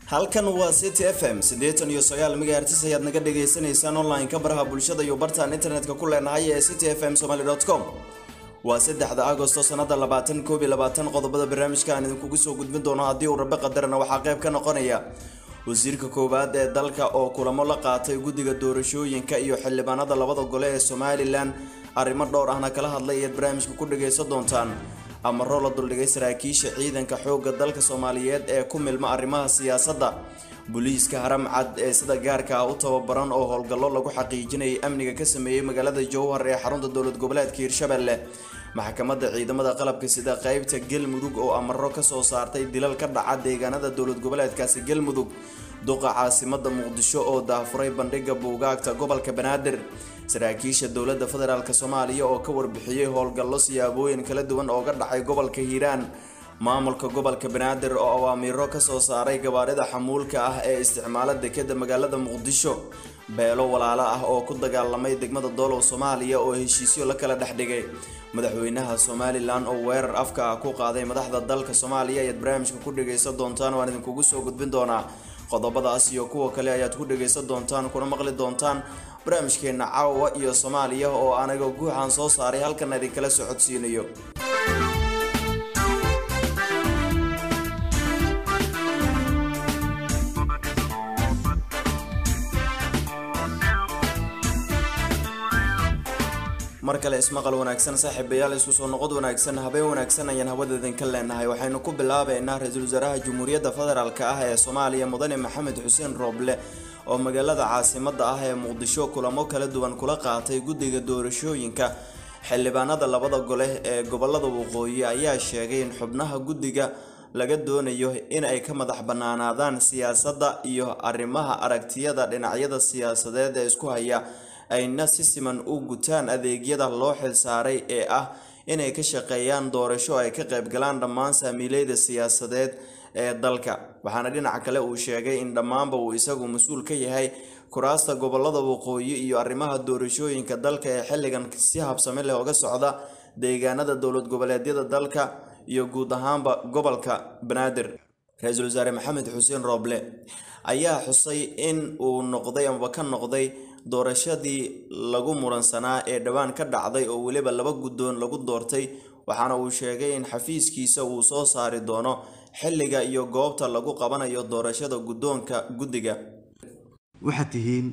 halkan waa city f m siddeetan iyo sagaal megahertis ayaad naga dhagaysanaysaan online-ka baraha bulshada iyo bartaan internetka ku leenahay ee city f m somaly com waa saddexda agosto sanada labaatan koob iyo labaatan qodobada barnaamijka aan idinkugu soo gudbin doono haddii uu rabe qadarana waxaa qayb ka noqonaya wasiirka koowaad ee dalka oo kulamo la qaatay guddiga doorashooyinka iyo xildhibaanada labada gole ee somalilan arrimo dhowr ahna kala hadlay ayaad barnaamijka ku dhagaysan doontaan amaro la duldhigay saraakiisha ciidanka xoogga dalka soomaaliyeed ee ku milma arrimaha siyaasadda booliiska haram cad ee sida gaarka ah u tababaran oo howlgallo lagu xaqiijinayay amniga ka sameeyey magaalada jowhar ee xarunta dowlad goboleedka hirshabelle maxkamadda ciidamada qalabka sida qeybta galmudug oo amaro kasoo saartay dilal ka dhaca deegaanada dowlad goboleedkaasi galmudug duqa caasimada muqdisho oo daafuray bandhiga buugaagta gobolka banaadir saraakiisha dowladda federaalk soomaaliya oo ka warbixiyey howlgallo siyaabooyin kala duwan ooga dhacay gobolka hiiraan maamulka gobolka banaadir oo awaamiiro kasoo saaray gabaarida xamuulka ah ee isticmaala dekeda magaalada muqdisho beelo walaalo ah oo ku dagaalamay degmada doolow soomaaliya oo heshiisyo la kala dhexdhigay madaxweynaha somalilan oo weerar afka ah ku qaaday madaxda dalka soomaaliya ayaad barnaamijka ku dhagaysan doontaan waan idinkugu soo gudbin doonaa qodobadaas iyo kuwa kale ayaad ku dhagaysan doontaan kuna maqli doontaan barnaamijkeena caawa iyo soomaaliya oo anaga guuxaan soo saaray halkan idinkala socodsiinayo mar kale ismaqal wanaagsan saaxiibayaal isku soo noqod wanaagsan habeen wanaagsan ayaan hawadeedin ka leenahay waxaynu ku bilaabeynaa ra-iisul wasaaraha jamhuuriyadda federaalk ah ee soomaaliya mudane maxamed xuseen rooble oo magaalada caasimada ah ee muqdisho kulamo kala duwan kula qaatay guddiga doorashooyinka xildhibaanada labada gole ee gobolada waqooyi ayaa sheegay in xubnaha guddiga laga doonayo in ay ka madax banaanaadaan siyaasadda iyo arrimaha aragtiyada dhinacyada siyaasadeed ee isku haya ayna si siman u gutaan adeegyada loo xilsaaray ee ah inay ka shaqeeyaan doorasho ay ka qaybgalaan dhammaan saamiileyda siyaasadeed ee dalka waxaana dhinaca kale uu sheegay in dhammaanba uu isagu mas-uul ka yahay kuraasta gobolada waqooyi iyo arrimaha doorashooyinka dalka ee xilligan si habsame leh oga socda deegaanada dowlad goboleedyada dalka iyo guud ahaanba gobolka banaadir ra-iisul wasaare maxamed xuseen rooble ayaa xusay in uu noqday amaba ka noqday doorashadii lagu muransanaa ee dhowaan ka dhacday oo weliba laba guddoon lagu doortay waxaana uu sheegay in xafiiskiisa uu soo saari doono xilliga iyo goobta lagu qabanayo doorashada guddoonka guddiga waxaad tihiin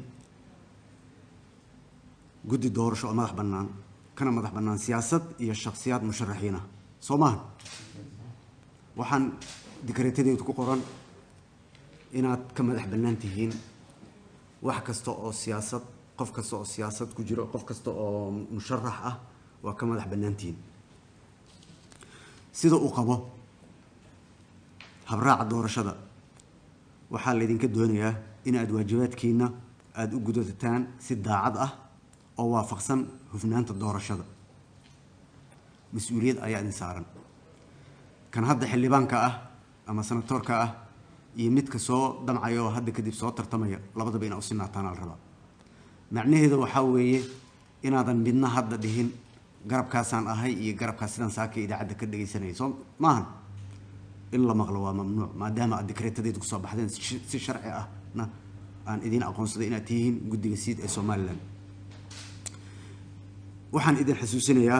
guddi doorasho oo madax bannaan kana madax bannaan siyaasad iyo shakhsiyaad musharaxiin ah soo maaha waxaan dikreetadeedu ku qoran inaad ka madax bannaan tihiin wax kasta oo siyaasad qof kasta oo siyaasad ku jiro qof kasta oo musharax ah waa ka madax bannaantihiin sida uu qabo habraaca doorashada waxaa laydinka doonayaa in aad waajibaadkiina aada u gudataan si daacad ah oo waafaqsan hufnaanta doorashada mas-uuliyad ayaa idin saaran kan hadda xildhibaanka ah ama senatoorka ah iyo midka soo damcaya oo hadda kadib soo tartamaya labadaba inaa usinaataan la rabaa macnaheeda waxaa weeye inaadan midna hadda dhihin garabkaasaan ahay iyo garabkaas sidaan saaka idaacadda ka dhegaysanaya soo maahan in la maqlo waa mamnuuc maadaama aad dikreetadeedu kusoo baxdeen si sharci ahna aan idiin aqoonsaday inaad tihiin guddiga siid ee somalilan waxaan idin xasuusinayaa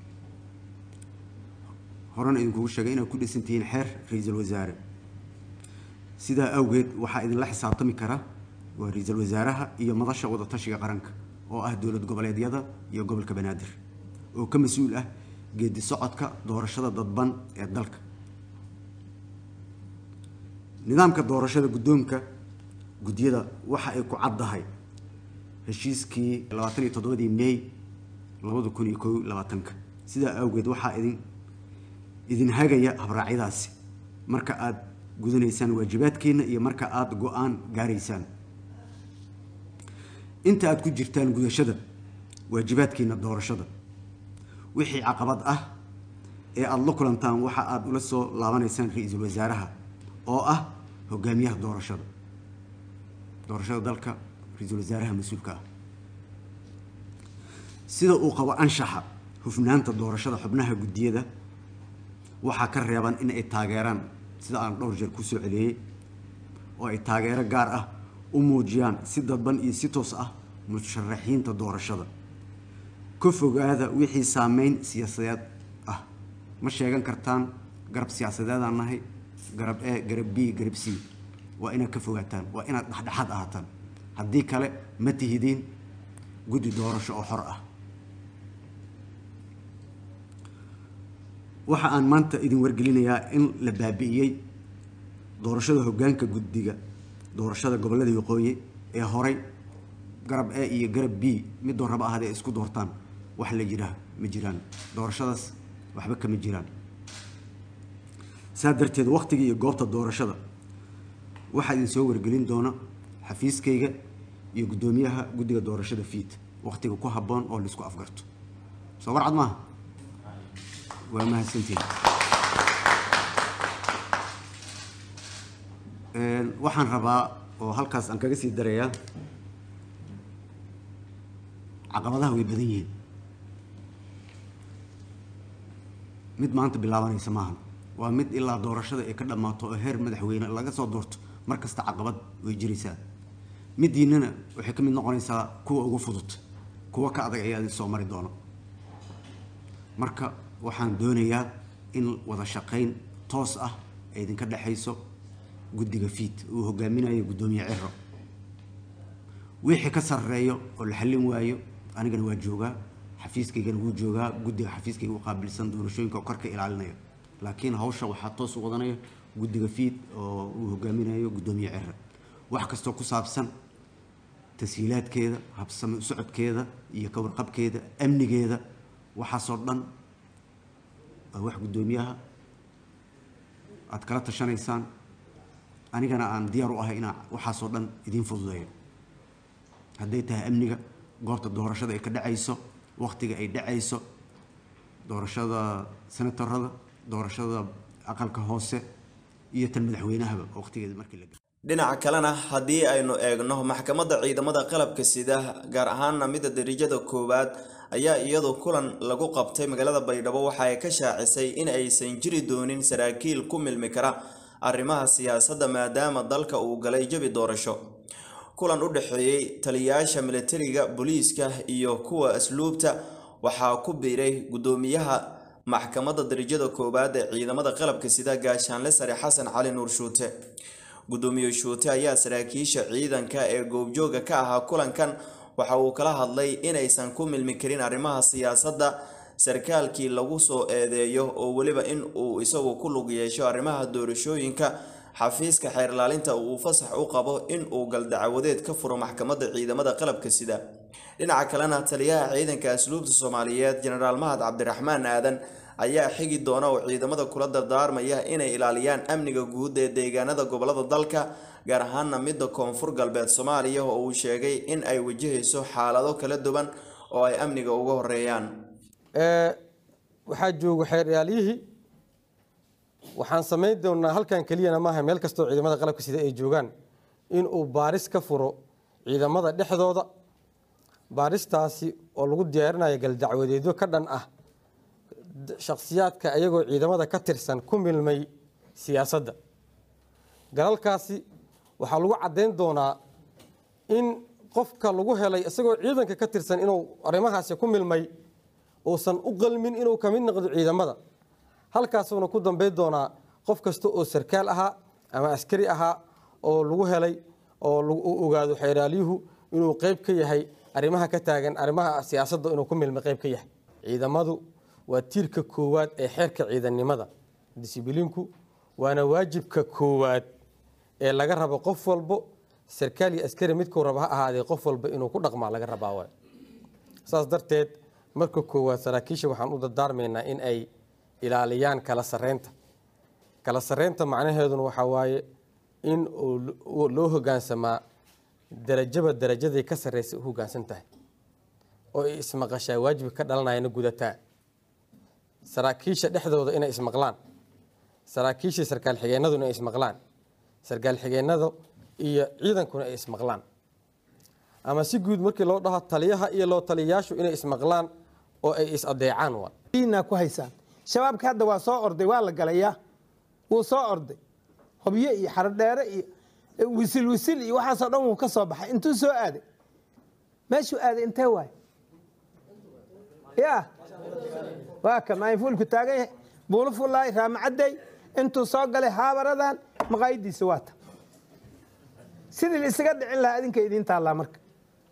horena idinkugu sheegay inaad ku dhisan tihiin xeer ra-iisul wasaare sidaa awgeed waxaa idinla xisaabtami kara waa ra-iisul wasaaraha iyo madasha wadatashiga qaranka oo ah dowlad goboleedyada iyo gobolka banaadir oo ka mas-uul ah geedi socodka doorashada dadban ee dalka nidaamka doorashada guddoonka guddiyada waxa ay ku caddahay heshiiskii labaatan iyo toddobadii may labada kun iyo ko labaatanka sidaa awgeed waxaa idin idin hagaya habraacyadaasi marka aada gudanaysaan waajibaadkiina iyo marka aada go-aan gaaraysaan inta aada ku jirtaan gudashada waajibaadkiina doorashada wixii caqabad ah ee aada la kulantaan waxa aada ula soo laabanaysaan ra-iisul wasaaraha oo ah hogaamiyaha doorashada doorashada dalka ra-iisul wasaaraha mas-uulka ah sida uu qabo anshaxa hufnaanta doorashada xubnaha guddiyada waxaa ka reeban in ay taageeraan sida aan dhowr jeer kusoo celiyey oo ay taageero gaar ah u muujiyaan si dadban iyo si toos ah musharaxiinta doorashada ka fogaada wixii saameyn siyaasadeed ah ma sheegan kartaan garab siyaasadeedaan nahay garab e garab b garab c waa inaad ka fogaataan waa inaad dhexdhexaad ahaataan haddii kale ma tihidiin guddi doorasho oo xor ah waxa aan maanta idin wargelinayaa in la baabi'iyey doorashada hoggaanka guddiga doorashada gobollada waqooyi ee horay garab e iyo garab b midoo raba ahad ay isku doortaan wax la jiraa ma jiraan doorashadaas waxba kama jiraan saa darteed wakhtiga iyo goobta doorashada waxaa idin soo wargelin doona xafiiskayga iyo guddoomiyaha guddiga doorashada fiid wakhtiga ku habboon oo laisku afgarto soo warcad maaha waa mahadsantihin waxaan rabaa oo halkaas aan kaga sii darayaa caqabadaha way badan yihiin mid maanta bilaabanaysa maahan waa mid ilaa doorashada ay ka dhammaato oo heer madaxweyne laga soo doorto mar kasta caqabad way jiraysaa midiinana waxay ka mid noqonaysaa kuwa ugu fudud kuwa ka adag ayaa idin soo mari doono marka waxaan doonayaa in wada shaqayn toos ah ay idinka dhexayso guddiga fiid uu hogaaminayo guddoomiye ciro wixii ka sarreeyo oo la xallin waayo anigana waa joogaa xafiiskaygana wuu joogaa guddiga xafiiskayga u qaabilsan doorashooyinka oo korka ilaalinaya laakiin hawsha waxaa toos u wadanaya guddiga fiid oo uu hogaaminayo guddoomiye ciro wax kastoo ku saabsan tashiilaadkeeda habsame u socodkeeda iyo ka warqabkeeda amnigeeda waxaasoo dhan waa wax guddoomiyaha aada kala tashanaysaan anigana aan diyaar u ahay inaa waxaasoo dhan idiin fududeeyo hadday tahay amniga goobta doorashada ay ka dhacayso wakhtiga ay dhacayso doorashada senatorada doorashada aqalka hoose iyo tan madaxweynahaba wakhtigeeda markii la dhinaca kalena haddii aynu eegno maxkamadda ciidamada qalabka sida gaar ahaana midda dariijada koowaad ayaa iyadu kulan lagu qabtay magaalada baydhabo waxa ay ka shaacisay in aysan jiri doonin saraakiil ku milmi kara arrimaha siyaasadda maadaama dalka uu galay jabi doorasho kulan u dhexeeyey taliyayaasha militariga booliiska iyo kuwa asluubta waxaa ku biiray guddoomiyaha maxkamadda dariijada koowaad ee ciidamada qalabka sida gaashaanle sare xasan cali nuur shuute guddoomiye shuute ayaa saraakiisha ciidanka ee goobjooga ka ahaa kulankan waxa uu kala hadlay inaysan ku milmi karin arrimaha siyaasadda sarkaalkii lagu soo eedeeyo oo weliba in uu isagu ku lug yeesho arrimaha doorashooyinka xafiiska xeerlaalinta uu fasax u qabo in uu galdacwadeed ka furo maxkamadda ciidamada qalabka sida dhinaca kalena taliyaha ciidanka asluubta soomaaliyeed jenaraal mahad cabdiraxmaan aadan ayaa xigi doona oo ciidamada kula dardaarmaya inay ilaaliyaan amniga guud ee deegaanada gobolada dalka gaar ahaana midda koonfur galbeed soomaaliya oo uu sheegay in ay wajahayso xaalado kala duwan oo ay amniga uga horeeyaan waxaa jooga xeeryaalyihii waxaan samayn doonaa halkan keliyana maaha meel kastoo ciidamada qalabka sida ay joogaan inuu baaris ka furo ciidamada dhexdooda baaristaasi oo lagu diyaarinayo galdacwadeedyo ka dhan ah shakhsiyaadka ayagoo ciidamada ka tirsan ku milmay siyaasadda galalkaasi waxaa lagu caddayn doonaa in qofka lagu helay isagoo ciidanka ka tirsan inuu arrimahaasi ku milmay uusan u qalmin inuu ka mid noqdo ciidamada halkaasuuna ku dambayn doonaa qof kasta oo sarkaal ahaa ama askari ahaa oo lagu helay oo u ogaado xeeraalyuhu inuu qeyb ka yahay arrimaha ka taagan arrimaha siyaasadda inuu ku milmay qeyb ka yahay ciidamadu waa tiirka koowaad ee xeerka ciidannimada disibiliinku waana waajibka koowaad ee laga rabo qof walbo sarkaal iyo askari midkuu raba ha ahaadee qof walba inuu ku dhaqmaa laga rabaa waay saas darteed marka koowaad saraakiisha waxaan u dardaarmaynaa in ay ilaaliyaan kala sareynta kala sareynta macnaheeduna waxaa waaye in loo hogaansamaa darajaba darajaday ka sarreysa u hogaansan tahay oo ay ismaqashaa waajibka ka dhalanayana gudataa saraakiisha dhexdooda inay ismaqlaan saraakiisha sarkaal xigeenaduna ay ismaqlaan sarkaal xigeenada iyo ciidankuna ay ismaqlaan ama si guud markii loo dhaho taliyaha iyo loo taliyayaashu inay ismaqlaan oo ay is adeecaan waa diinaa ku haysaan shabaabka hadda waa soo orday waa la galayaa wuu soo orday hobyo iyo xarodheere iyo wisil wisil iyo waxaasoo dhan wuu ka soo baxay intuu soo aaday meeshuu aaday intee waay ya waa ka maayfuulku taagan yahay buulo fullaay raamacadday intuu soo galay haabaradan maqaayadiisa waa ta sidii la isaga dhicin lahaa adinka idiin taallaa marka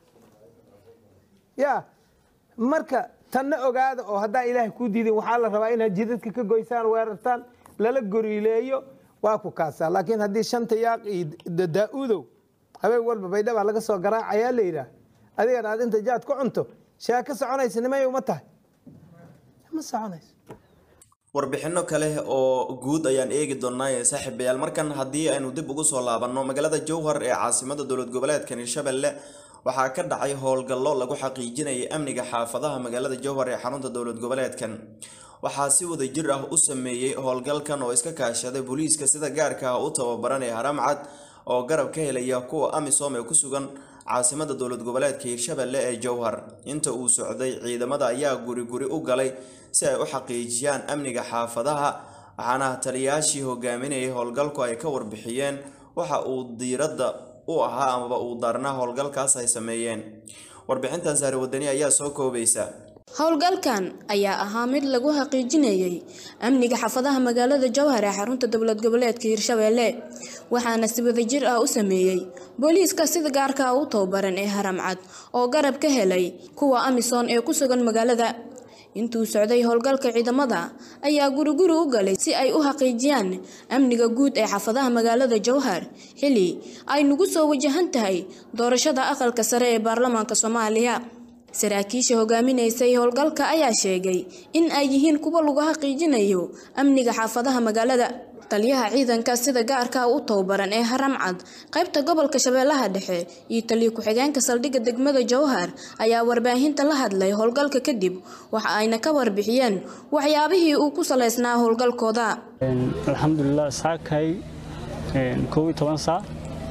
ya marka tanna ogaada oo haddaa ilaahay kuu diidin waxaa la rabaa inaad jidadka ka goysaan weerartaan lala goriileeyo waa ku kaasaa laakiin haddii shanta yaaq iyo daa-uudow habeen walba baydhabaa laga soo garaacayaa la yidhaah adigana aad inta jaad ku cunto shaa ka soconaysa nimay uma tahay ma soconayso warbixino kale oo guud ayaan eegi doonaa saaxiibayaal markan haddii aynu dib ugu soo laabanno magaalada jowhar ee caasimada dowlad goboleedka hirshabelle waxaa ka dhacay howlgallo lagu xaqiijinayay amniga xaafadaha magaalada jowhar ee xarunta dowlad goboleedkan waxaa si wada jir ah u sameeyey howlgalkan oo iska kaashaday booliiska sida gaarka ah u tababaran ee haramcad oo garab ka helaya kuwa amisom ee ku sugan caasimada dowlad goboleedka hirshabelle ee jowhar inta uu socday ciidamada ayaa guri guri u galay si ay u xaqiijiyaan amniga xaafadaha waxaana taliyaashii hogaaminayay howlgalku ay ka warbixiyeen waxa uu diiradda u ahaa amaba uu daarnaa howlgalkaas ay sameeyeen warbixintan saare wadani ayaa soo koobaysa howlgalkan ayaa ahaa mid lagu xaqiijinayay amniga xaafadaha magaalada jowhar ee xarunta dowlad goboleedka hirshabelle waxaana si wadajir ah u sameeyey booliiska sida gaarka u tababaran ee haramcad oo garab ka helay kuwa amisom ee ku sugan magaalada intuu socday howlgalka ciidamada ayaa guriguri u galay si ay u xaqiijiyaan amniga guud ee xaafadaha magaalada jowhar xili ay nagu soo wajahan tahay doorashada aqalka sare ee baarlamaanka soomaaliya saraakiisha hogaaminaysay howlgalka ayaa sheegay in ay yihiin kuwa lagu xaqiijinayo amniga xaafadaha magaalada taliyaha ciidanka sida gaarka u tababaran ee haramcad qaybta gobolka shabeellaha dhexe iyo taliya ku-xigeenka saldhigga degmada jowhar ayaa warbaahinta la hadlay howlgalka kadib waxa ayna ka warbixiyeen waxyaabihii uu ku salaysnaa howlgalkooda alxamdulilah saakay kow iyo toban saac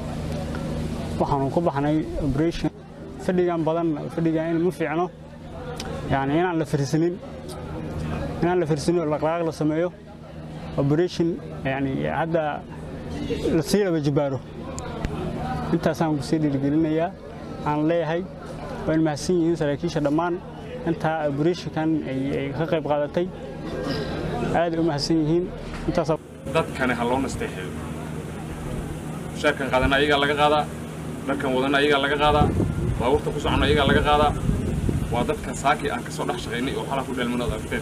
waxaanu ku baxnay operation fadhigan badan fadhigan in ma fiicno yani inaan la firsanin inaan la firsanin oo dhaqdhaqaaq la sameeyo operation yani hadda la sii laba jibaaro intaasaan ku sii dhiirigelinayaa aan leeyahay waa in mahadsan yihiin saraakiisha dhammaan intaa operationkan ay ka qayb qaadatay aaday u mahadsan yihiin intaas dadkani ha loo nasteexeeyo mushaarkan qaadana ayagaa laga qaadaa dharkan wadana ayagaa laga qaadaa baabuurta ku socona ayagaa laga qaadaa waa dadka saaki aan ka soo dhex shaqaynay oo xalaa ku dheelmanood aragteen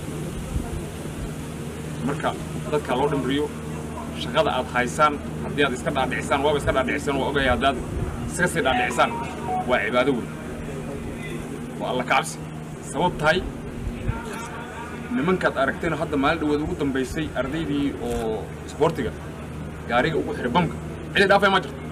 marka dadka loo dhimriyo shaqada aad haysaan haddii aad iska dhaadhicisaan waaba iska dhaadhicisaan waa ogaya haddaad iska sii dhaadhicisaan waa cibaado weyn waa alla kacabsi sabab tahay nimankaad aragteen hadda maalin dhaweed ugu dambaysay ardaydii oo isboortiga gaariga ugu xiray bamka cidi dhaafay ma jirto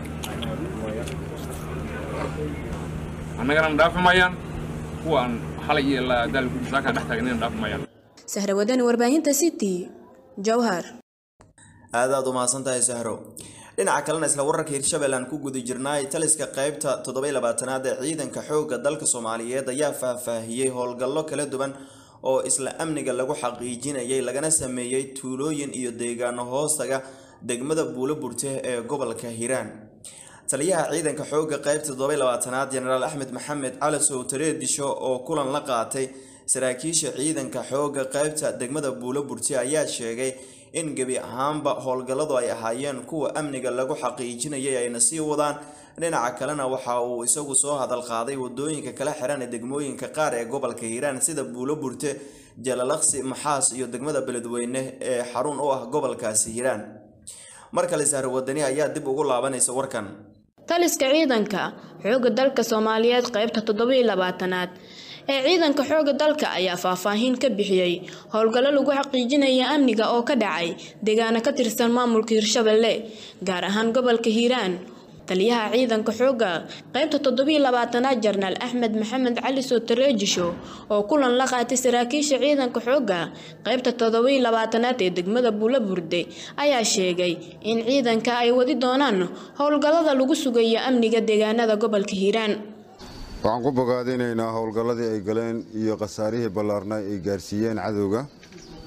annagana dhaafi maayaan kuwa aan xalay iyo daalku saaka dhex taagnina dhaafi maayaan sahra wadani warbaahinta city jowhar aadaad u mahadsan tahay sahro dhinaca kalena isla wararka hirshabelle aan ku guda jirnaay taliska qaybta toddoby labaatanaad ee ciidanka xoogga dalka soomaaliyeed ayaa faahfaahiyey howlgallo kala duwan oo isla amniga lagu xaqiijinayay lagana sameeyey tuulooyin iyo deegaano hoostaga degmada buulo burte ee gobolka hiiraan taliyaha ciidanka xoogga qaybta toddoby labaatanaad jenaraal axmed maxamed cali sowtare disho oo kulan la qaatay saraakiisha ciidanka xoogga qaybta degmada buulo burte ayaa sheegay in gebi ahaanba howlgalladu ay ahaayeen kuwa amniga lagu xaqiijinayay ayna sii wadaan dhinaca kalena waxa uu isagu soo hadal qaaday wadooyinka kala xiran ee degmooyinka qaar ee gobolka hiiraan sida buulo burte jalalaqsi maxaas iyo degmada beledweyne ee xarun u ah gobolkaasi hiiraan mar kale sahro wadani ayaa dib ugu laabanaysa warkan taliska ciidanka xoogga dalka soomaaliyeed qaybta toddobiyo labaatanaad ee ciidanka xoogga dalka ayaa faahfaahin ka bixiyey howlgallo lagu xaqiijinaya amniga oo ka dhacay deegaano ka tirsan maamulka hirshabelle gaar ahaan gobolka hiiraan taliyaha ciidanka xoogga qaybta toddobiyo labaatanaad jarnaal axmed maxamed cali sootareejisho oo kulan la qaatay saraakiisha ciidanka xoogga qaybta toddobiyo labaatanaad ee degmada buula burde ayaa sheegay in ciidanka ay wadi doonaan howlgallada lagu sugayo amniga deegaanada gobolka hiiraan waxaan ku bogaadinaynaa howlgalladii ay galeen iyo khasaarihii ballaarnaa ay gaarsiiyeen cadowga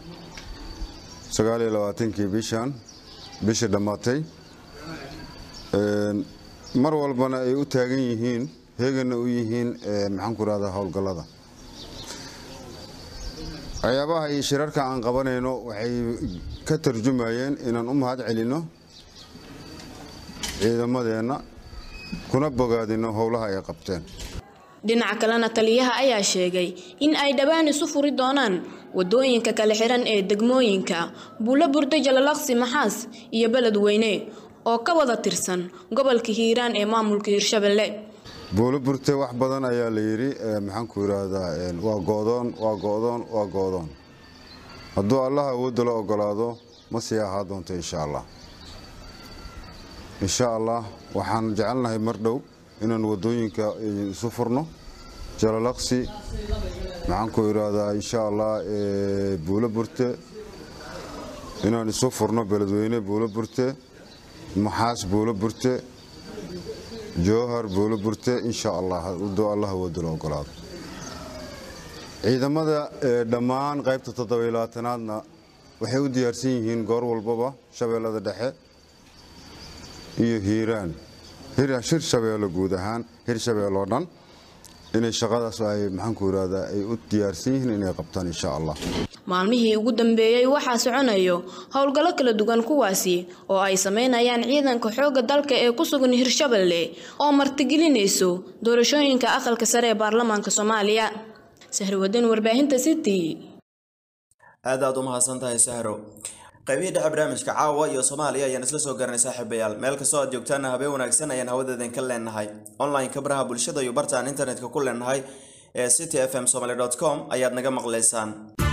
sagaaliyo labaatankii bishan bishii dhammaatay mar walbana ay u taagan yihiin heeganna u yihiin maxaanku rahdaa howlgallada waxyaabaha iyo shirarka aan qabanayno waxay ka tarjumayeen inaan u mahad celinno ciidamadeenna kuna bogaadinno howlaha ay qabteen dhinaca kalena taliyaha ayaa sheegay in ay dhowaan isu furi doonaan wadooyinka kala xiran ee degmooyinka buulo burdo jalalaqsi maxaas iyo beledweyne oo ka wada tirsan gobolka hiiraan ee maamulka hiirshabelle buulo burte wax badan ayaa la yidhi maxaanku yidhaahdaa waa go'doon waa go'doon waa go'doon hadduu allah awoodda la ogolaado ma sii ahaa doonto insha allah insha allah waxaan jecelnahay mar dhow inaan wadooyinka isu furno jalalaqsi maxaanku idhaahdaa insha allah buulo burte inaan isu furno beledweyne buulo burte maxaas buulo burte jowhar buulo burte insha allah hadduu allah awooda la ogolaado ciidamada dhammaan qaybta toddobaylabaatanaadna waxay u diyaarsan yihiin goor walbaba shabeellada dhexe iyo hiiraan shir shabeello guud ahaan hir shabeelloo dhan inay shaqadaas ay maxaanku irahdaa ay u diyaarsan yihiin inay qabtaan insha allah maalmihii ugu dambeeyey waxaa soconayo howlgallo kala duwan kuwaasi oo ay sameynayaan ciidanka xoogga dalka ee ku sugan hirshabelle oo martigelinayso doorashooyinka aqalka sare ee baarlamaanka soomaaliya sahriwadan warbaahinta city aad aad u mahadsan tahay sahro qaybihii dhexe barnaamijka caawa iyo soomaaliya ayaan isla soo garanay saaxiibayaal meel kastoo aad joogtaana habeen wanaagsan ayaan hawadeedan ka leenahay online-ka baraha bulshada iyo bartaan internetka ku leenahay ee city f m somaly com ayaad naga maqlaysaan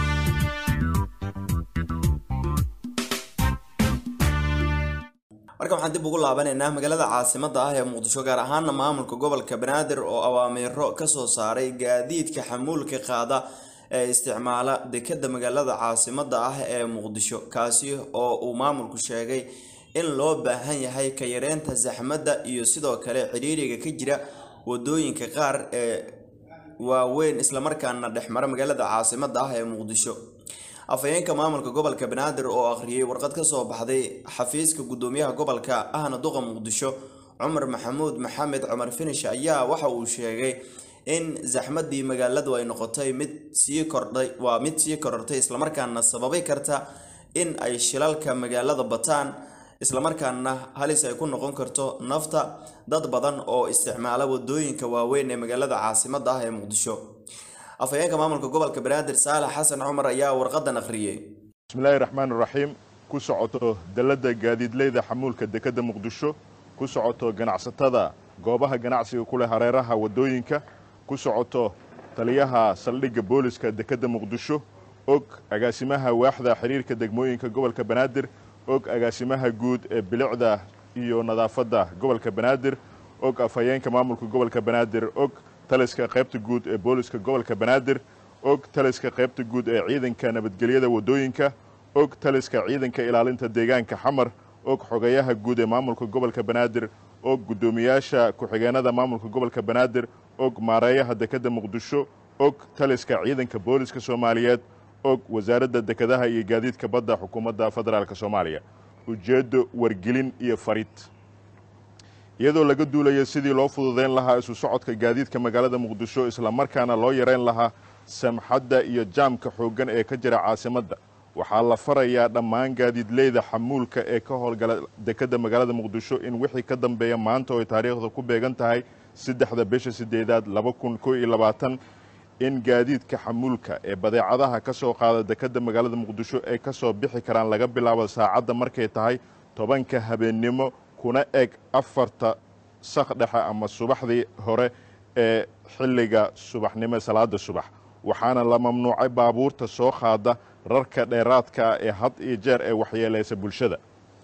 marka waxaan dib ugu laabanaynaa magaalada caasimada ah ee muqdisho gaar ahaana maamulka gobolka banaadir oo awaamiiro kasoo saaray gaadiidka xamuulka qaada ee isticmaala dekada magaalada caasimada ah ee muqdisho kaasi oo uu maamulku sheegay in loo baahan yahay ka yareynta saxmadda iyo sidoo kale cidhiiriga ka jira wadooyinka qaar ee waaweyn islamarkaana dhexmara magaalada caasimada ah ee muqdisho afhayeenka maamulka gobolka banaadir oo akhriyay warqad kasoo baxday xafiiska gudoomiyaha gobolka ahna duqa muqdisho cumar maxamuud maxamed cumar finish ayaa waxa uu sheegay in zaxmadii magaaladu ay noqotay mid sii kordhay waa mid sii korortay islamarkaana sababi karta in ay shilalka magaalada bataan islamarkaana halis ay ku noqon karto nafta dad badan oo isticmaala wadooyinka waaweyn ee magaalada caasimada ah ee muqdisho afhayeenka maamulka gobolka banaadir saalax xasan cumar ayaa warqadan akhriyey bismillaahi raxmaan raxiim ku socoto dalladda gaadiidleyda xamuulka dekadda muqdisho ku socoto ganacsatada goobaha ganacsiga ku leh hareeraha waddooyinka ku socoto taliyaha saldhigga booliska dekedda muqdisho og agaasimaha waaxda xiriirka degmooyinka gobolka banaadir og agaasimaha guud ee bilicda iyo nadaafadda gobolka banaadir og afhayeenka maamulka gobolka banaadir og taliska qaybta guud ee booliska gobolka banaadir og taliska qaybta guud ee ciidanka nabadgelyada waddooyinka og taliska ciidanka ilaalinta deegaanka xamar og xogayaha guud ee maamulka gobolka banaadir og guddoomiyaasha ku-xigeenada maamulka gobolka banaadir og maareeyaha dekedda muqdisho og taliska ciidanka booliska soomaaliyeed og wasaaradda dekedaha iyo gaadiidka badda xukuumadda federaalk soomaaliya ujeeddo wargelin iyo farid iyadoo laga duulayo sidii loo fududayn lahaa isu socodka gaadiidka magaalada muqdisho islamarkaana loo yareyn lahaa samxadda iyo jaamka xooggan ee ka jira caasimadda waxaa la farayaa dhammaan gaadiidleyda xamuulka ee ka howlgala dekedda magaalada muqdisho in wixii ka dambeeya maanta oo ay taariikhda ku beegan tahay saddexda bisha sideedaad laba kun koo iyo labaatan in gaadiidka xamuulka ee badeecadaha ka soo qaada dekedda magaalada muqdisho ay ka soo bixi karaan laga bilaabo saacadda markay tahay tobanka habeennimo kuna eg afarta sak dhexe ama subaxdii hore ee xilliga subaxnimo salaada subax waxaana la mamnuucay baabuurta soo qaada rarka dheeraadka ah ee had iyo jeer ee waxyeelaysa bulshada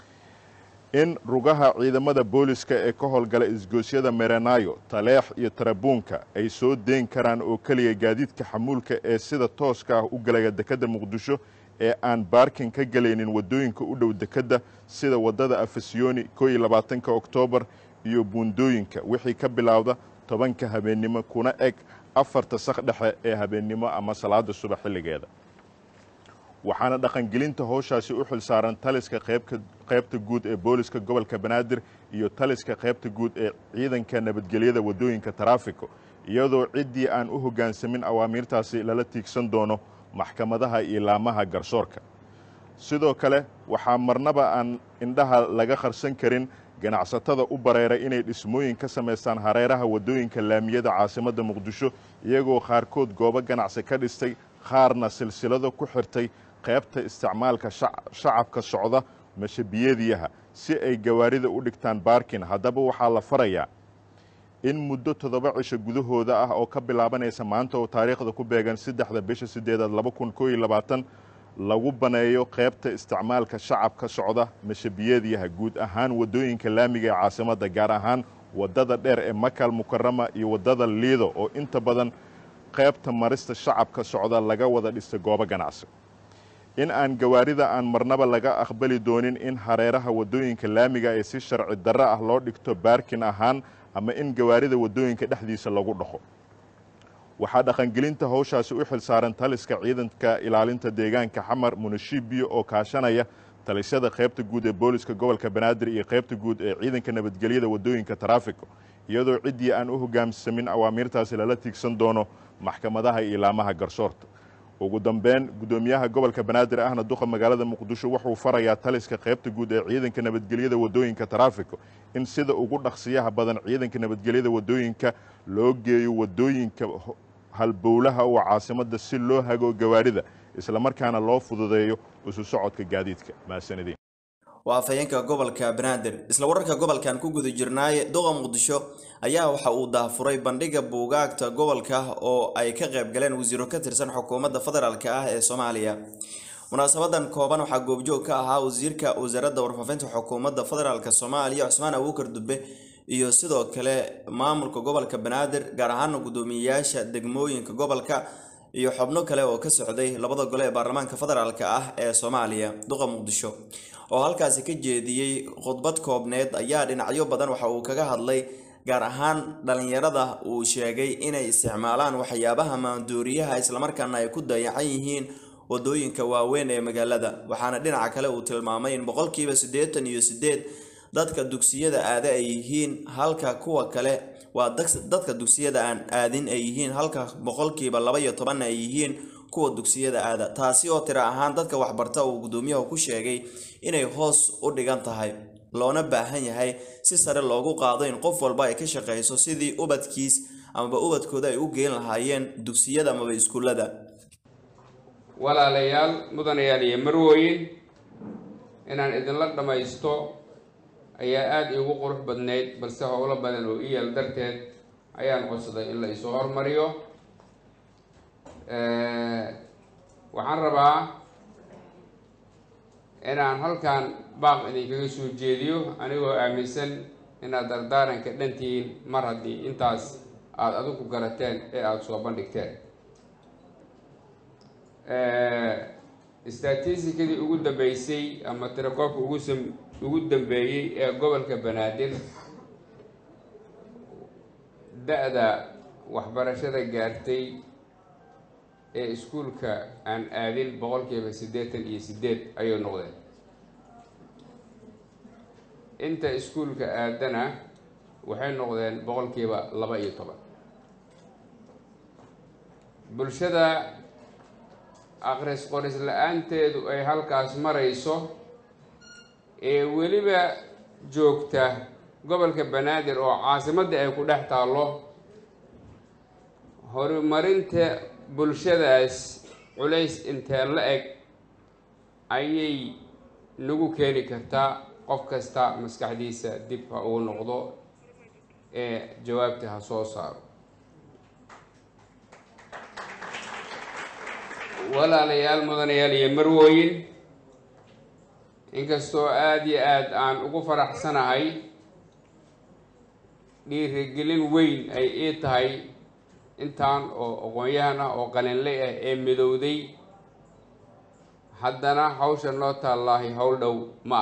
in rugaha ciidamada booliska ee ka howlgala isgoosyada merenaayo taleex iyo tarabuunka ay soo deyn karaan oo keliya gaadiidka xamuulka ee sida tooska ah u galaya dekedda muqdisho ee aan baarkin ka gelaynin waddooyinka u dhow dekedda sida waddada afasyooni koo iyo labaatanka oktoobar iyo buundooyinka wixii ka bilowda tobanka habeennimo kuna eg afarta sak dhexe ee habeennimo ama salaada subax xilligeeda waxaana dhaqangelinta howshaasi u xil saaran taliska qaybta guud ee booliska gobolka banaadir iyo taliska qaybta guud ee ciidanka nabadgelyada waddooyinka taraafiko iyadoo ciddii aan u hoggaansamin awaamiirtaasi lala tiigsan doono maxkamadaha iyo laamaha garsoorka sidoo kale waxaa marnaba aan indhaha laga qarsan karin ganacsatada u bareeray inay dhismooyin ka samaystaan hareeraha waddooyinka laamiyada caasimadda muqdisho iyagoo qaarkood goobo ganacsi ka dhistay qaarna silsilado ku xirtay qaybta isticmaalka shacabka socda mashabiyadiyaha si ay gawaarida u dhigtaan baarkin haddaba waxaa la farayaa in muddo toddoba cisho gudahooda ah oo ka bilaabanaysa maanta oo taariikhda ku beegan saddexda bisha sideedaad laba kun koo iyo labaatan lagu baneeyo qaybta isticmaalka shacabka socda mashabiyadiyaha guud ahaan waddooyinka laamiga ee caasimadda gaar ahaan waddada dheer ee makal mukarama iyo waddada liido oo inta badan qaybta marista shacabka socda laga wada dhistay goobo ganacsi in aan gawaarida aan marnaba laga aqbali doonin in hareeraha waddooyinka laamiga ee si sharci darro ah loo dhigto baarkin ahaan ama in gawaarida waddooyinka dhexdiisa lagu dhaqo waxaa dhaqangelinta howshaasi u xil saaran taliska ciidanka ilaalinta deegaanka xamar munashibiyo oo kaashanaya talisyada qaybta guud ee booliska gobolka banaadir iyo qaybta guud ee ciidanka nabadgelyada waddooyinka taraafiko iyadoo ciddii aan u hoggaamsamin awaamiirtaasi lala tiigsan doono maxkamadaha iyo laamaha garsoorta ugu dambeyn guddoomiyaha gobolka banaadir ahna duqa magaalada muqdisho wuxuu farayaa taliska qaybta guud ee ciidanka nabadgelyada waddooyinka taraafiko in sida ugu dhaqsiyaha badan ciidanka nabadgelyada waddooyinka loo geeyo waddooyinka halbowlaha oo caasimadda si loo hago gawaarida islamarkaana loo fududeeyo isu socodka gaadiidka mahadsanidin waa afhayeenka gobolka banaadir isla wararka gobolkan ku guda jirnaaye duqa muqdisho ayaa waxa uu daafuray bandhiga buugaagta gobolka oo ay ka qayb galeen wasiiro ka tirsan xukuumadda federaalk ah ee soomaaliya munaasabadan kooban waxaa goobjoog ka ahaa wasiirka wasaaradda warfaafinta xukuumadda federaalk soomaaliya cusmaan abuukar dube iyo sidoo kale maamulka gobolka banaadir gaar ahaana guddoomiyeyaasha degmooyinka gobolka iyo xubno kale oo ka socday labada gole ee baarlamaanka federaalk ah ee soomaaliya duqa muqdisho oo halkaasi ka jeediyey khudbad koobneed ayaa dhinacyo badan waxa uu kaga hadlay gaar ahaan dhalinyarada uu sheegay inay isticmaalaan waxyaabaha maanduuriyaha islamarkaana ay ku dayacan yihiin wadooyinka waaweyn ee magaalada waxaana dhinaca kale uu tilmaamay in boqolkiiba siddeetan iyo sideed dadka dugsiyada aada ay yihiin halka kuwa kale waa dadka dugsiyada aan aadin ay yihiin halka boqolkiiba laba iyo toban ay yihiin kuwa dugsiyada aada taasi oo tiro ahaan dadka waxbarta uu guddoomiyahu ku sheegay inay hoos u dhigan tahay loona baahan yahay si sare loogu qaado in qof walba ay ka shaqeyso sidii ubadkiis amaba ubadkooda ay u geen lahaayeen dugsiyada amaba iskuullada walaalayaal mudanayaal iyo marwooyin inaan idinla dhammaysto ayaa aada iigu qurux badnayd balse howlo badan oo i yaal darteed ayaan codsaday in la isoo hormariyo waxaan rabaa inaan halkan baaq idinkaga soo jeediyo anigoo aaminsan inaad dardaaranka dhantihiin mar haddii intaas aada adigu garateen ee aada soo bandhigteen statistikadii ugu dambeysay ama tirakoobka ugu sam ugu dambeeyey ee gobolka banaadir da-da waxbarashada gaartay ee iskuulka aan aadin boqolkiiba siddeetan iyo siddeed ayay noqdeen inta iskuulka aadana waxay noqdeen boqolkiiba laba iyo toban bulshada aqris qoris la-aanteedu ay halkaas marayso ee weliba joogta gobolka banaadir oo caasimadda ay ku dhex taallo horumarinta bulshadaas culays intee la eg ayay nagu keeni kartaa qof kasta maskaxdiisa dib ha uu noqdo ee jawaabta ha soo saaro walaalayaal mudanayaal iyo marwooyin inkastoo aada iyo aada aan ugu faraxsanahay dhiirigelin weyn ay ii tahay intaan oo aqoon-yahan ah oo qalinley ah ee midowday haddana hawsha noo taallaahi howl dhow ma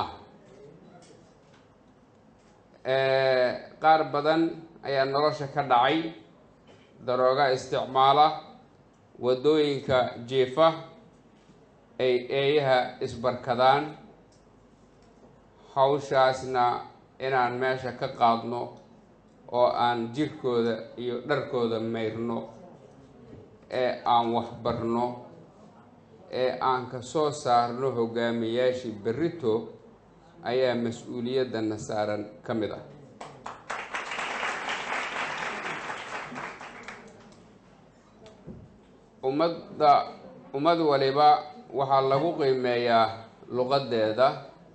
ah qaar badan ayaa nolosha ka dhacay darooga isticmaala waddooyinka jiifa ay eeyaha isbarkadaan hawshaasna inaan meesha ka qaadno oo aan jirkooda iyo dharkooda mayrno ee aan waxbarno ee aan ka soo saarno hogaamiyaashii berrito ayaa mas-uuliyadana saaran ka mid ah ummadda ummad waliba waxaa lagu qiimeeyaa luqaddeeda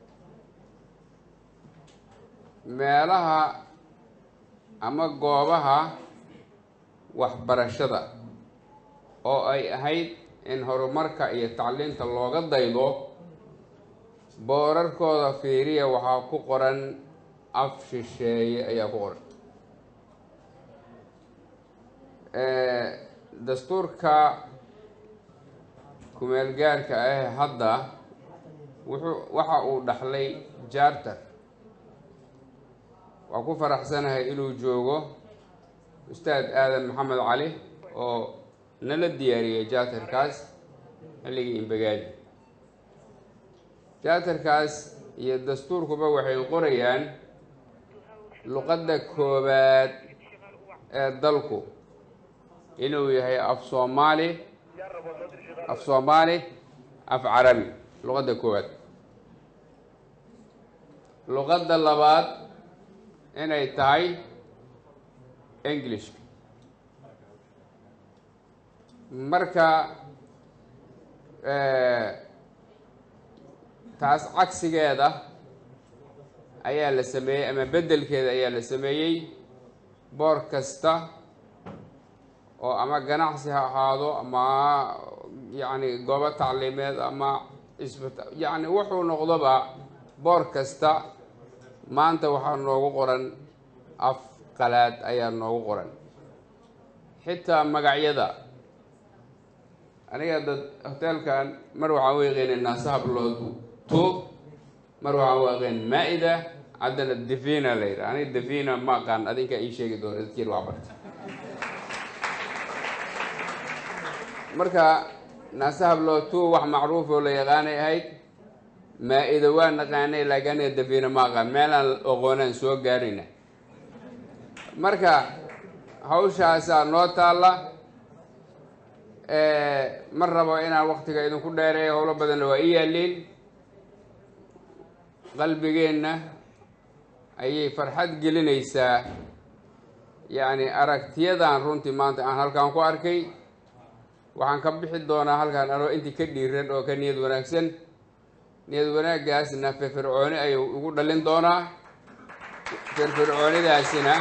meelaha ama goobaha waxbarashada oo ay ahayd in horumarka iyo tacliinta looga daydo boorarkooda fiiriya waxaa ku qoran af shisheeye ayaa ku qoran dastuurka kumeel gaarka ah hadda wuxuu waxa uu dhaxlay jaartar waa ku faraxsanahay inuu joogo ustaad aadan maxamed cali oo nala diyaariyey jaatarkaas xilligii imbagaadi jaatarkaas iyo dastuurkuba waxay qorayaan luqadda koowaad ee dalku inuu yahay af soomaali af soomaali af carabi luqadda koowaad luqadda labaad inay tahay english marka taas cagsigeeda ayaa la sameeyey ama beddelkeeda ayaa la sameeyey boor kasta oo ama ganacsi ha ahaado ama yacni goobo tacliimeed ama isbita yacni wuxuu noqdoba boor kasta maanta waxaa noogu qoran af qalaad ayaa noogu qoran xitaa magacyada aniga dad hoteelkan mar waxaan u yaqaynay naasahablood to mar waxaan u aqayn maa-ida haddana defina la yidhaha aniga defina ma aqaan adinkaa ii sheegi doona dadkiin waa barta marka naasahablood to wax macruuf oo la yaqaanay ahayd maa-ida waa naqaanay laakiin aniga defina ma aqaan meelaan oqoonaan soo gaarayna marka hawshaasaa noo taalla ma rabo inaan waktiga idinku dheereeyo howlo badanna waa ii yaaliin qalbigeenna ayay farxad gelinaysaa yacni aragtiyadan runtii maanta aan halkan ku arkay waxaan ka bixi doonaa halkan anoo intii ka dhiiran oo ka niyad wanaagsan niyad wanaaggaasna firfircooni ayuu igu dhalin doonaa firfircoonidaasina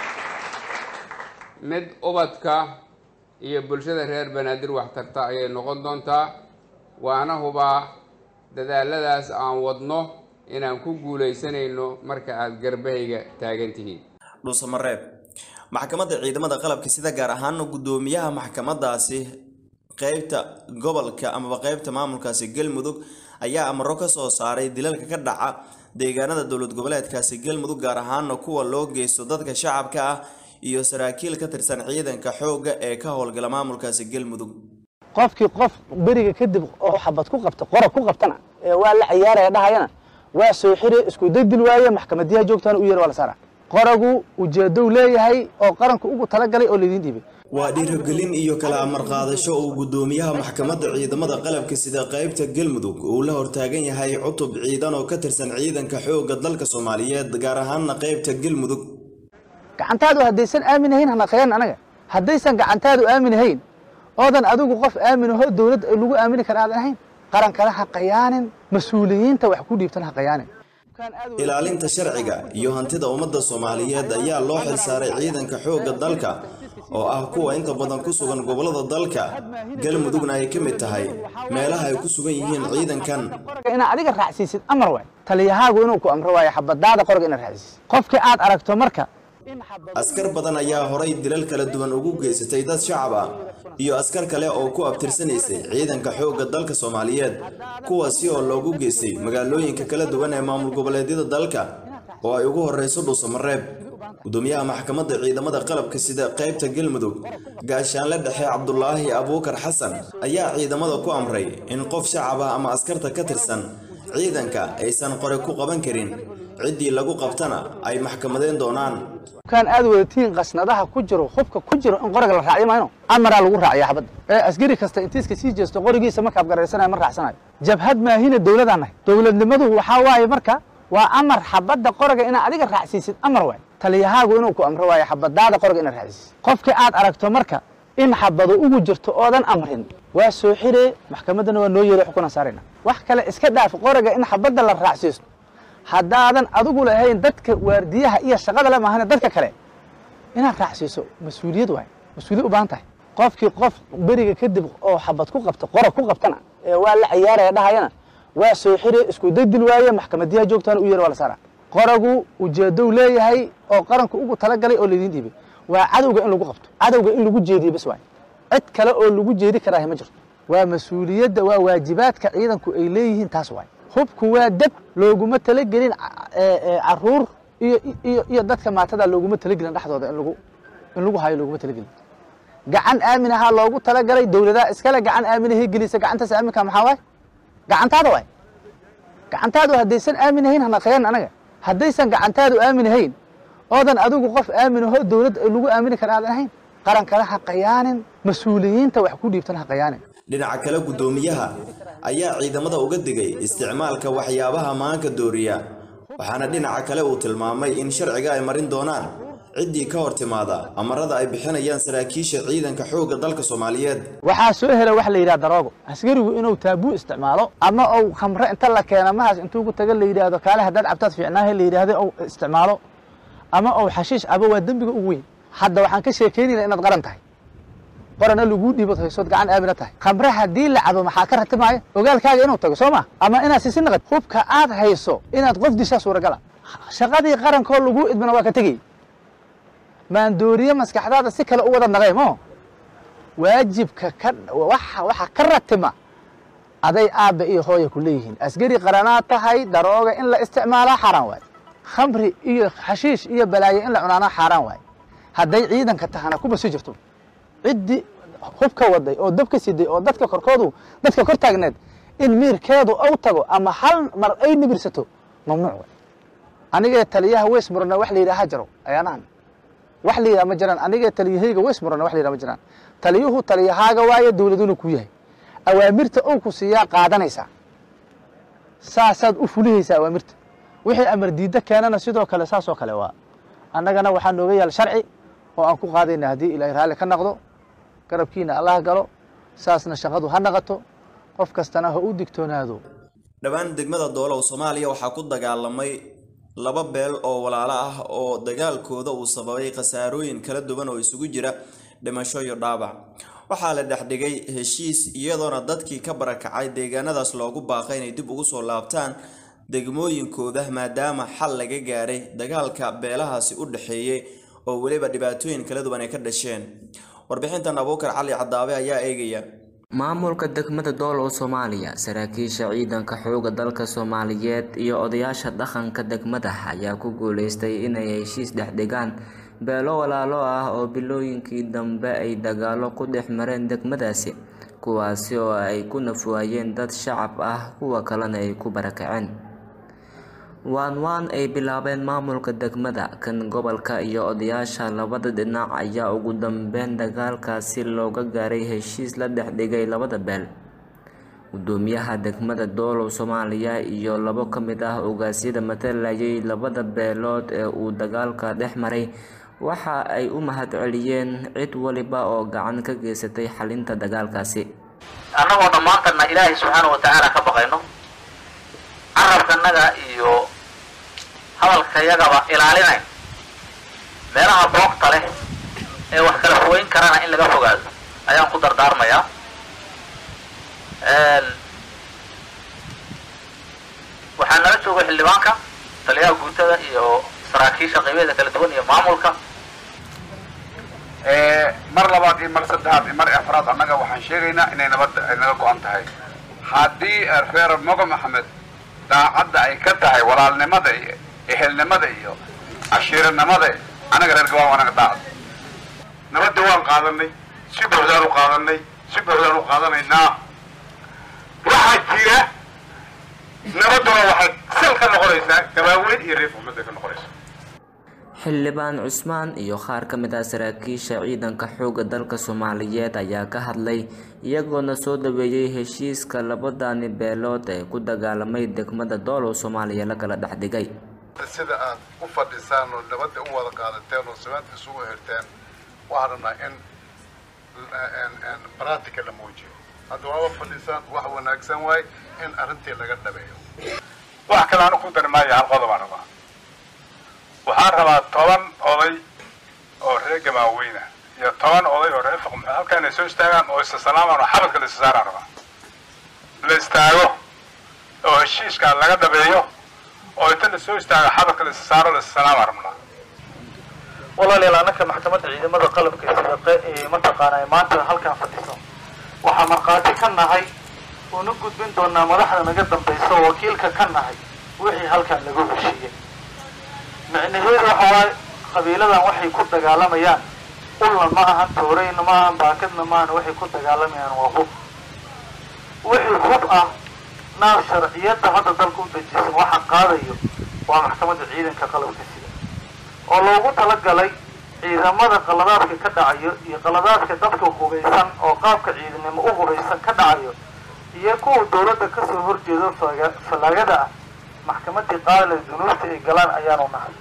mid ubadka iyo bulshada reer banaadir wax tarta ayay noqon doontaa waana hubaa dadaaladaas aan wadno inaan ku guulaysanayno marka aada garbahayga taagan tihiin dhuusamareeb maxkamadda ciidamada qalabka sida gaar ahaana guddoomiyaha maxkamadaasi qeybta gobolka amaba qeybta maamulkaasi galmudug ayaa amaro ka soo saaray dilalka ka dhaca deegaanada dowlad goboleedkaasi galmudug gaar ahaana kuwa loo geysto dadka shacabka ah iyo saraakiil ka tirsan ciidanka xoogga ee ka howlgala maamulkaasi galmudug qofkii qof beriga kadib oo xabad ku qabta qora ku qabtana ee waa la ciyaaraya dhahayana waa soo xire isku daydil waaye maxkamadiyaha joogtana u yeer waa la saara qoragu ujeedow leeyahay oo qaranku ugu talagalay oo laydin dhiibay waa dhiirigelin iyo kala amar qaadasho uu guddoomiyaha maxkamadda ciidamada qalabka sida qeybta galmudug uu la hortaagan yahay cutub ciidan oo ka tirsan ciidanka xoogga dalka soomaaliyeed gaar ahaana qeybta galmudug gacantaadu haddaysan aamin ahayn hanaqeyan anaga haddaysan gacantaadu aamin ahayn oodan adigu qof aamin aho dowlad lagu aamini kara aadan ahayn qarankana ha qayaanin mas-uuliyiinta wax ku dhiibtan ha qayaanin ilaalinta sharciga iyo hantida ummadda soomaaliyeed ayaa loo xilsaaray ciidanka xoogga dalka oo ah kuwa inta badan ku sugan gobollada dalka galmudugna ay ka mid tahay meelaha ay ku sugan yihiin ciidankan inaad adiga raacsiisid amar waay taliyahaagu inuu ku amro waayo xabadaada qorga inaad raacsiisid qofkii aad aragto marka askar badan ayaa horay dilal kala duwan ugu geysatay dad shacab ah iyo askar kale oo ku abtirsanaysay ciidanka xoogga dalka soomaaliyeed kuwaasi oo loogu geystay magaalooyinka kala duwan ee maamul goboleedyada dalka oo ay ugu horreyso dhuusamareeb gudoomiyaha maxkamadda ciidamada qalabka sida qaybta galmudug gaashaanle dhexe cabdulaahi abuukar xasan ayaa ciidamada ku amray in qof shacab ah ama askarta ka tirsan ciidanka aysan qore ku qaban karin ciddii lagu qabtana ay maxkamadeen doonaan kan aad wadatiin qasnadaha ku jiro hubka ku jiro in qoriga la raacyo mayno amaraa lagu raaciya xabadda ee askari kasta intiiska sii jeesto qorigiisa markaad garaysanayo ma raacsanayo jabhad maahina dowladaan nahay dowladnimadu waxaa waaye marka waa amar xabadda qoriga inaad adiga raacsiisid amar waay taliyahaagu inuu ku amro waayo xabadaada qoriga inaad raacsiisid qofkii aad aragto marka in xabado ugu jirto oodan amrin waa soo xiree maxkamaddana waa noo yeelay xukunan saarayna wax kale iska dhaaf qoriga in xabadda la raacsiisto haddaadan adigu lahayn dadka waardiyaha iyo shaqada le maahane dadka kale inaad raacsiiso mas-uuliyad waay mas-uuliyad u baahan tahay qofkii qof beriga kadib oo xabad ku qabta qora ku qabtana ee waa la ciyaaraya dhahayana waa soo xire isku daydil waaye maxkamadiyaha joogtaana u yeer waa la saara qoragu ujeedow leeyahay oo qaranku ugu talagalay oo laydin dhiibay waa cadowga in lagu qabto cadowga in lagu jeediyo bas waay cid kale oo lagu jeedi karaahi ma jirto waa mas-uuliyadda waa waajibaadka ciidanku ay leeyihiin taas waay hubku waa dab looguma talagelin caruur iyo iyo iyo dadka maatada looguma talagelin dhexdooda in lagu in lagu hayo looguma talagelin gacan aamin ahaa loogu talagalay dowladaha iskale gacan aaminahay gelisa gacantaas aaminka maxaa waay gacantaada waay gacantaadu haddaysan aamin ahayn hanaqeyan anaga haddaysan gacantaadu aamin ahayn oodan adigu qof aamin aho dowlad lagu aamini kara aadan ahayn qarankana ha qayaanin mas-uuliyiinta wax ku dhiibtan ha qayaanin dhinaca kale guddoomiyaha ayaa ciidamada uga digay isticmaalka waxyaabaha maanka dooriya waxaana dhinaca kale uu tilmaamay in sharciga ay marin doonaan ciddii ka hor timaada amarada ay bixinayaan saraakiisha ciidanka xoogga dalka soomaaliyeed waxaa soo hela wax la yidhaha daroogo askarigu inuu taabuu isticmaalo ama uu khamre inta la keena mahaas intuu ku taga la yidhaahdo kaale haddaad cabtaad fiicnaahe la yidhaahdo uu isticmaalo ama uu xashiish cabo waa dembiga ugu weyn hadda waxaan ka sheekaynayna inaad qaran tahay qorana laguu dhiibod haysood gacan aamina tahay khamre haddii la cabo maxaa ka ratimaaya ogaalkaaga inuu tago soo ma ama inaad sisi naqad hubka aad hayso inaad qof dishaa suuragala shaqadii qarankoo laguu idmana waa ka tegey maandooriye maskaxdaada si kale u wada naqay mo waajibka ka waxa waxa ka ratima aday aabba iyo hooya ku leeyihiin askari qaranaad tahay darooga in la isticmaalaa xaaraan waaye khamri iyo xashiish iyo balaayo in la cunaanaa xaaraan waaye hadday ciidanka tahana kuba sii jirto ciddii hubka waday oo dabka siday oo dadka korkoodu dadka kor taagneed in miirkeedu ou tago ama hal mar ay nibirsato mamnuuc waay anigee taliyaha weys murana wax la yidhaha jaro ayaanahan wax la yidhaha ma jiraan anigee taliyahayga weys murana wax la yidhaha ma jiraan taliyuhu taliyahaaga waaye dowladuna ku yahay awaamirta ou ku siiyaa qaadanaysaa saasaad u fulihaysaa awaamirta wixii amar diidda keenana sidoo kale saasoo kale waa annagana waxaa nooga yaal sharci oo aan ku qaadayna haddii ilaahay raalli ka naqdo garabkiina allah galo saasna shaqadu ha naqato qof kastana ha u digtoonaado dhowaan degmada doolow soomaaliya waxaa ku dagaalamay laba beel oo walaalo ah oo dagaalkooda uu sababay khasaarooyin kala duwan oo isugu jira dhimasho iyo dhaabac waxaa la dhexdhigay heshiis iyadoona dadkii ka barakacay deegaanadaas loogu baaqay inay dib ugu soo laabtaan degmooyinkooda maadaama xal laga gaaray dagaalka beelahaasi u dhexeeyey oo weliba dhibaatooyin kala duwan ay ka dhasheen warbixintan abuukar cali cadaabe ayaa eegaya maamulka degmada doolow soomaaliya saraakiisha ciidanka xooga dalka soomaaliyeed iyo odayaasha dhaqanka degmada ayaa ku guuleystay inay heshiis dhexdhigaan beelo walaalo ah oo bilooyinkii dambe ay dagaalo ku dhex mareen degmadaasi kuwaasi oo ay ku nafwaayeen dad shacab ah kuwa kalena ay ku barakaceen waan waan ay bilaabeen maamulka degmada kan gobolka iyo odayaasha labada dhinac ayaa ugu dambeyn dagaalkaasi looga gaaray heshiis la dhexdhigay labada beel gudoomiyaha degmada doolow soomaaliya iyo labo ka mid ah ogaasyada matalayay labada beelood ee uu dagaalka dhex maray waxa ay u mahadceliyeen cid waliba oo gacan ka geysatay xalinta dagaalkaasi annagoo dhammaantana ilaahay subxaana wa tacaala ka baqayno carabkanaga iyo hadalkayagaba ilaalinayn meelaha boogta leh ee wax kala fogeyn karana in laga fogaado ayaan ku dardaarmayaa waxaa nala jooga xildhibaanka taliyaha guutada iyo saraakiisha qaybeeda kala duwan iyo maamulka mar labaad iyo mar saddexaad iyo mar afraad annaga waxaan sheegaynaa inay nabadda ay naga go-an tahay haddii reer mogo maxamed daacadda ay ka tahay walaalnimada iyo ehelnimada iyo cashiiranimada annaga reer gabaa anaga daacad nabadda waan qaadanay si buuxdaan u qaadanay si buuxdaan u qaadanaynaa waxaa jira nabadduna waxay sal ka noqonaysaa gabaaweyn iyo reer ummadda ka noqonaysa xildhibaan cusmaan iyo qaar ka mid ah saraakiisha ciidanka xoogga dalka soomaaliyeed ayaa ka hadlay iyagoona soo dhaweeyey heshiiska labadani beelood ee ku dagaalamay degmada doolow soomaaliya la kala dhex dhigay sida aad u fadhisaan oo nabadda u wada qaadateen oo samaanta isugu xirteen waxaan rabnaa in baraatika la muujiyo hadda waaba fadhisaan wax wanaagsan waay in arrintii laga dhabeeyo wax kale aanu ku dari maayo hal qodob aan rabaa waxaan rabaa toban oday oo reer gamaaweyna iyo toban oday oo reer fuqm halkaa inay soo istaagaan oo isasalamaan oo xabadka la isa saaraan rabaa la istaago oo heshiiskaa laga dhabeeyo oo inta la soo istaago xabadka la isa saaro la isasalaama rabnaa walaalayaal annaka maxkamadda ciidamada qalabka sida ee mataqaanaa maanta halkan fadhiso waxaa markhaati ka nahay una gudbin doonaa madaxda naga dambaysa oo wakiilka ka nahay wixii halkan lagu heshiiyey micnaheedu waxa waaye qabiiladan waxay ku dagaalamayaan ulna ma ahan tooreyna ma ahan baakadna ma ahan waxay ku dagaalamayaan waa hub wixii hub ah naaf sharciyadda hadda dalka u dejisan waxa qaadayo waa maxkamadda ciidanka qalabka sida oo loogu talagalay ciidamada qaladaadka ka dhacayo iyo qaladaadka dadka hubaysan oo qaabka ciidanimo u hubaysan ka dhacayo iyo kuwa dowladda kasoo horjeedo fallaagada ah maxkamadii qaadale dunuubta ay galaan ayaanu nahay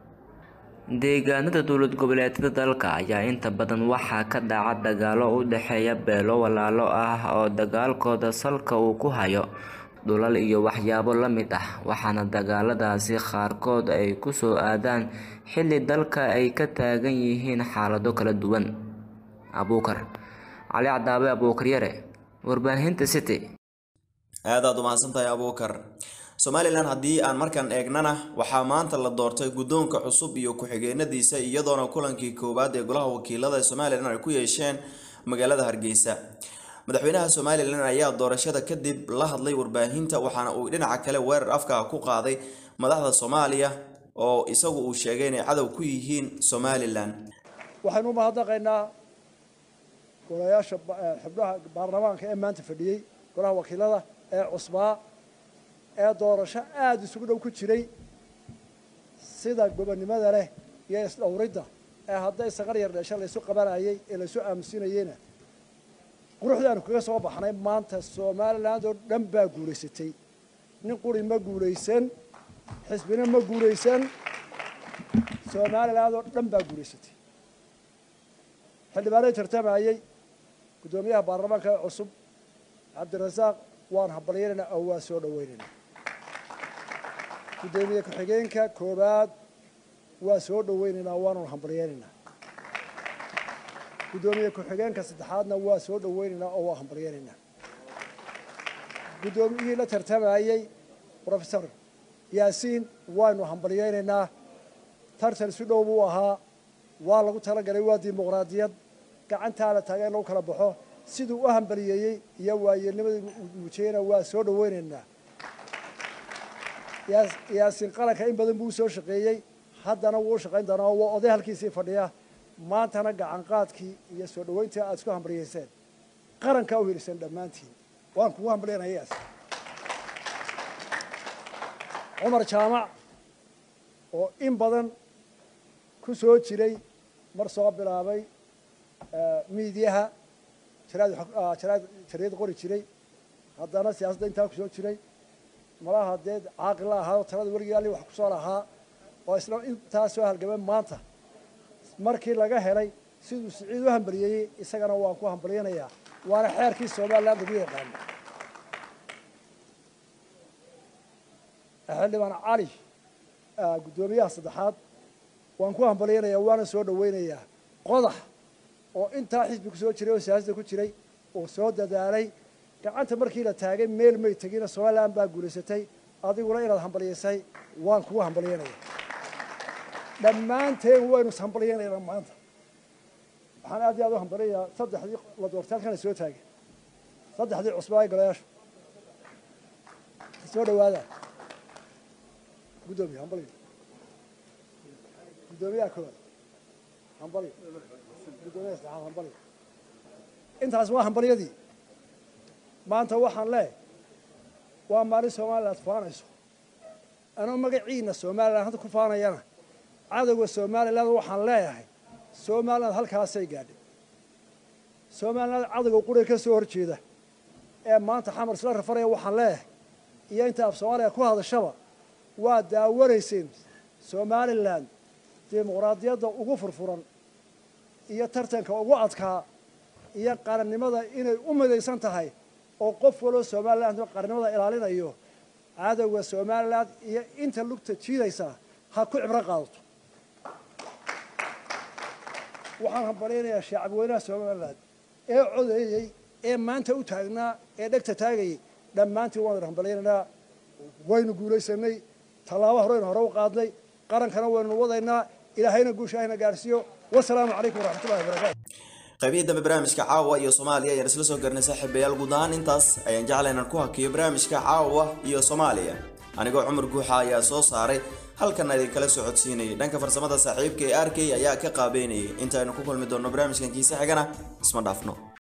deegaanada dowlad goboleedyada dalka ayaa inta badan waxaa ka dhaca dagaalo u dhexeeya beelo walaalo ah oo dagaalkooda salka uu ku hayo dhulal iyo waxyaabo la mid ah waxaana dagaaladaasi qaarkood ay kusoo aadaan xilli dalka ay ka taagan yihiin xaalado kala duwan abuukar cali cadaabe abuukar yare warbaahinta city aadaad umahadsantahay abuukar somalilan haddii aan markaan eegnana waxaa maanta la doortay guddoonka cusub iyo ku-xigeenadiisa iyadoona kulankii koowaad ee golaha wakiilada ee somalilan ay ku yeesheen magaalada hargeysa madaxweynaha somalilan ayaa doorashada kadib la hadlay warbaahinta waxaana uu dhinaca kale weerar afka ku qaaday madaxda soomaaliya oo isagu uu sheegay inay cadow ku yihiin somalilan waxaynu u mahadnaqaynaa golayaasha xubnaha baarlamaanka ee maanta fadhiyey golaha wakiilada ee cusbaa ee doorasho aada isugu dhow ku jiray sida gobonnimada leh iyo isdhowridda ee hadday saqar yar dheesha laysu qabanayay ee laysu aamusinayeyna quruxdaanu kaga soo baxnay maanta somaliland oo dhan baa guulaysatay nin quri ma guulaysan xisbina ma guulaysan somaliland oo dhan baa guulaysatay xildhibaanay tartamayey guddoomiyaha baarlamaanka ee cusub cabdirasaaq waan hambalyanaynaa oo waa soo dhaweynaynaa guddoomiye ku-xigeenka koowaad waa soo dhaweynaynaa waanu hambalyeynaynaa guddoomiye ku-xigeenka saddexaadna waa soo dhaweynaynaa oo waa hambalyeynaynaa guddoomiyihii la tartamayey professor yaasiin waanu hambalyeynaynaa tartan si dhow buu ahaa waa lagu talagalay waa dimuqraadiyad gacantaa la taagay in lagu kala baxo siduu u hambaliyeeyey iyo waayeelnimadii muujiyeyna waa soo dhaweynaynaa yaasiin qaranka in badan buu usoo shaqeeyey haddana wuu u shaqayn doonaa waa oday halkiisii fadhiya maantana gacanqaadkii iyo soo dhaweyntii aada isku hambaliyeyseen qarankaa u helisan dhammaantiin waan kugu hambalyanaya yaas cumar jaamac oo in badan ku soo jiray mar soo bilaabay miidiyaha jariyad qori jiray haddana siyaasadda intaa ku soo jiray malaha dee caaqil la ahaa oo talada weligii alli wax ku soo lahaa oo isla intaa soo halgamay maanta markii laga helay siduu siciid u hambalyeeyey isagana waan ku hambalyanayaa waana xeerkii somaliland lagu yaqaano xildhibaan cali guddoomiyaha saddexaad waan ku hambalyanayaa waana soo dhaweynayaa qodax oo intaa xisbi ku soo jiray oo siyaasadda ku jiray oo soo dadaalay gacanta markii la taagay meel may tegina somaliland baa guulaysatay adiguna inaad hambalyaysay waan kugu hambalyanaya dhammaanteen waynu ishambalyanaynaa maanta waxaan aad iyo aad u hambalyanayaa saddexdii la doortay halkana soo taagay saddexdii cusbaa ee golayaasha soo dhawaada guddoomiye hambalyo guddoomiyaha koowaad hambalyo guddoomiyaha saddexaad hambalyo intaas waa hambalyadii maanta waxaan leeyahay waa maalin somaliland faanayso anoo magaciina somaliland hadda ku faanayana cadowga somaliland waxaan leeyahay somaliland halkaasay gaadhay somaliland cadowga quriga ka soo horjeeda ee maanta xamar isla rafaraya waxaan leeyahay iyo inta af soomaaliya ku hadashaba waa daawanayseen somaliland dimuqraadiyadda ugu furfuran iyo tartanka ugu adkaa iyo qarannimada inay u midaysan tahay oo qof waloo somaliland qarannimada ilaalinayo cadowga somaliland iyo inta lugta jiidaysa ha ku cibro qaadato waxaan hambalyaynayaa shacabweynaha somaliland ee codeeyey ee maanta u taagnaa ee dhegta taagayay dhammaantiin waan idin hambalyaynaynaa waynu guulaysanay tallaabo horeynu hore u qaadnay qarankana waynu wadaynaa ilaahayna guusha ahna gaarsiiyo wasalaamu calaykum waraxmatullahi wabarakaatu qaybihii dambe barnaamijka caawa iyo soomaaliya ayaan isla soo garnay saaxiibayaal guud ahaan intaas ayaan jeclay inaan ku hakiyo barnaamijka caawa iyo soomaaliya anigoo cumar guuxa ayaa soo saaray halkan idinkala socodsiinayay dhanka farsamada saaxiibka ee arkay ayaa ka qaabeynayay intaaynu ku kulmi doonno barnaamijkan kiise xigana isma dhaafno